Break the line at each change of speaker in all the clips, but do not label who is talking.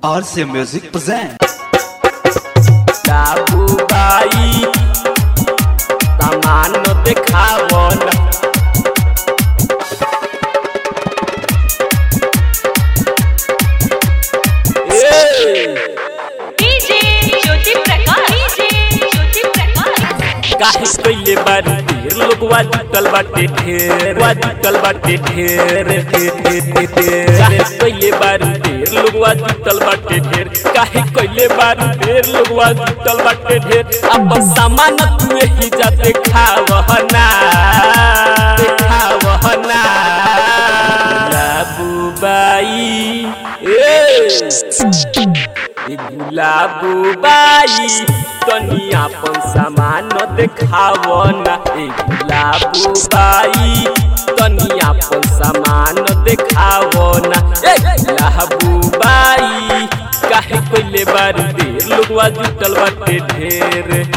RC Music present.
बाबूबाई सामान देखावन
डीजे ज्योति प्रकाश डीजे ज्योति प्रकाश
काहे कइले बारी ढेर लोगवा जुटल बाटे ढेर वा जुटल बाटे ढेर काहे कइले बारी ढेर लोगवा जुटल बाटे ढेर काहे कइले बारी ढेर लोगवा जुटल बाटे ढेर अपन सामान तू ही जा देखावहना देखावहना बाबूबाई ए गुलाबूबाई तनी अपन सामान देखावना ए गुलाबूबाई तनी अपन सामान देखावना ए गुलाबूबाई काहे कइले बार देर लोगवा जुटल बाटे ढेर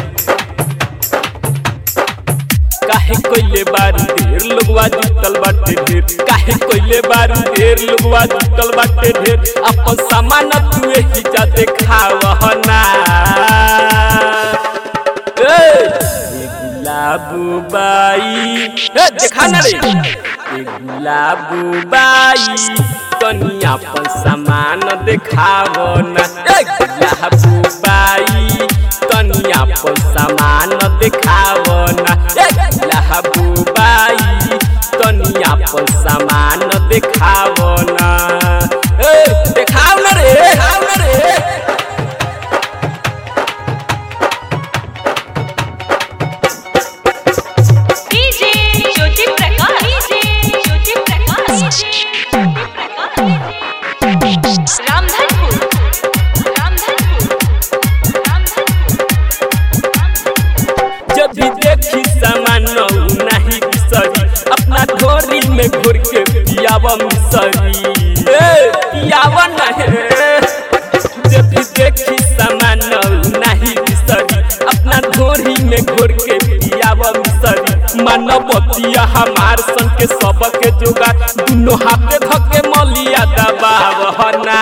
काहे कइले बार ढेर लोगवा जुटल बाटे ढेर काहे कइले बार ढेर लोगवा जुटल बाटे ढेर अपन सामान तू ही जा देखावहना ए गुलाबूबाई ए देखा ना रे ए गुलाबूबाई तनी अपन सामान देखावना ए गुलाबूबाई तनी अपन सामान देखावना ए गुलाबूबाई तनी अपन सामान देखावना ए देखाव ना रे देखाव ना रे
डीजे ज्योति प्रकाश डीजे ज्योति प्रकाश रामधनपुर रामधनपुर रामधनपुर
जब भी देखी सामान नहीं बिसरी अपना ढोरी में घोर के पियावा मिसरी ए पियावा नहीं जब भी देखी सामान नहीं बिसरी अपना ढोरी में घोर के पियावा मिसरी मानवतिया हमार सन के सबके जोगा दुनो हाथे धके मलिया दबावना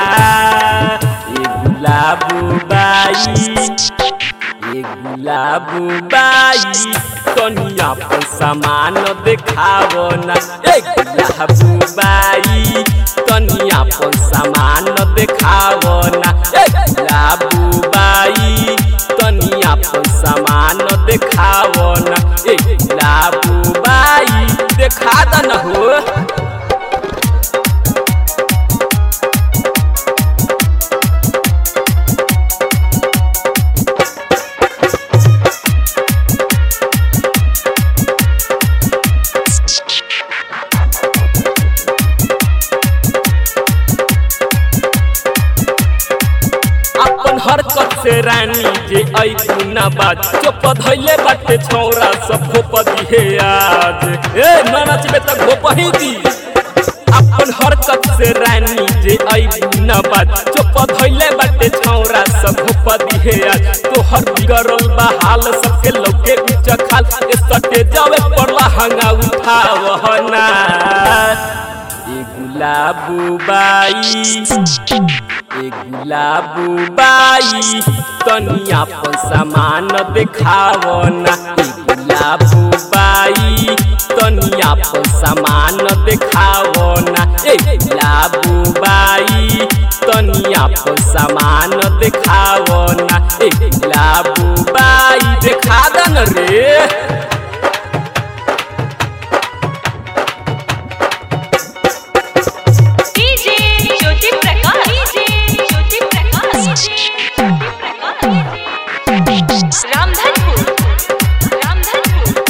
ए गुलाबूबाई ये गुलाबूबाई तनी अपन सामान देखावना ए गुलाबूबाई तनी अपन सामान देखावना ए गुलाबूबाई तनी अपन सामान देखावना ए गुलाबूबाई देखा दन हो अपन हरकत से रानी जे आई गुना बाज चुप धइले बाटे छौरा सब घोप दिहे आज ए न नचबे त घोप ही दी अपन हरकत से रानी जे आई गुना बाज चुप धइले बाटे छौरा सब घोप दिहे आज तोहर बिगड़ल बा हाल सबके लौके बीच खाल ए सटे जावे पड़ला हंगा उठावहना ए गुलाबूबाई ए गुलाबूबाई तनी अपन सामान देखावना ए गुलाबूबाई तनी अपन सामान देखावना ए गुलाबूबाई तनी अपन सामान देखावना ए गुलाबूबाई देखा दन रे
डीजे ज्योति प्रकाश डीजे ज्योति प्रकाश रामधनपुर रामधनपुर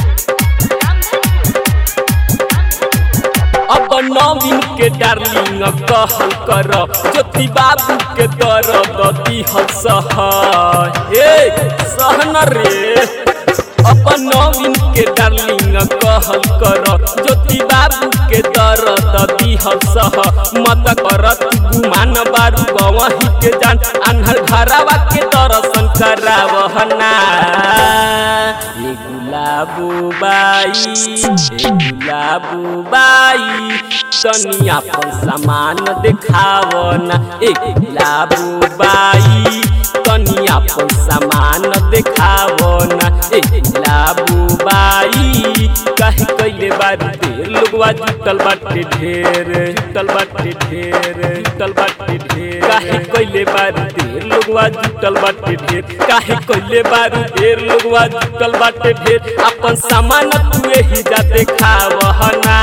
रामधनपुर
अब नवीन के डार्लिंग कहल कर ज्योति बाबू के दर्द दिहल सह ए सहन रे अब नवीन के डार्लिंग कहल कर ज्योति बाबू के दर्द दिहल सह मत करत गुमान बारू गवही के जान आन्हर घरावा के दर्शन करावहना ये गुलाब गुलाबू बाई ए गुलाबू बाई तनी अपन सामान देखाव ना ए गुलाबू बाई तनी अपन सामान देखाव ना ए गुलाबू बाई काहे कइले बारी देर लोगवा जुटल बाटे ढेर जुटल बाटे ढेर जुटल बाटे ढेर काहे कइले बारी देर लोगवा जुटल बाटे ढेर काहे कइले बारी देर लोगवा जुटल बाटे ढेर अपन सामान तू एही जा देखावहना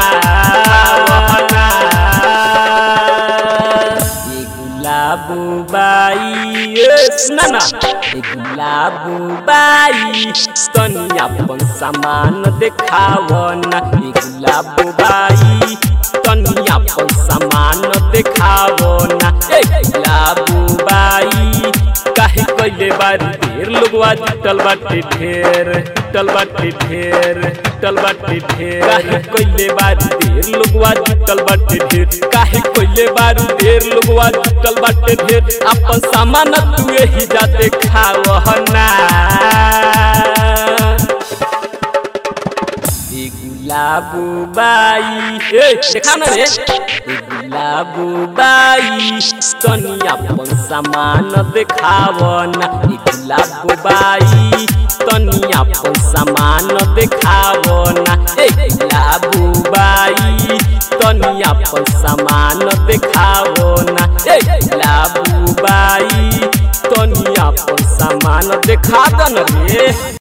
ए गुलाबू बाई ए सुना ना ए गुलाबू बाई तनी अपन सामान देखावना ए गुलाबू बाई तनी अपन सामान देखावना ए गुलाबू बाई काहे कइले बारी ढेर लोगवा जुटल बाटे ढेर जुटल बाटे ढेर जुटल बाटे ढेर काहे कइले बारी ढेर लोगवा जुटल बाटे ढेर काहे कइले बारी ढेर लोगवा जुटल बाटे ढेर अपन सामान तू एही जाते खावहना ए गुलाबू बाई ए देखा ना रे ए गुलाबू बाई तनी अपन सामान देखावना ए गुलाबू बाई तनी अपन सामान देखावना ए गुलाबू बाई तनी अपन सामान देखावना ए गुलाबू बाई तनी अपन सामान देखा दन रे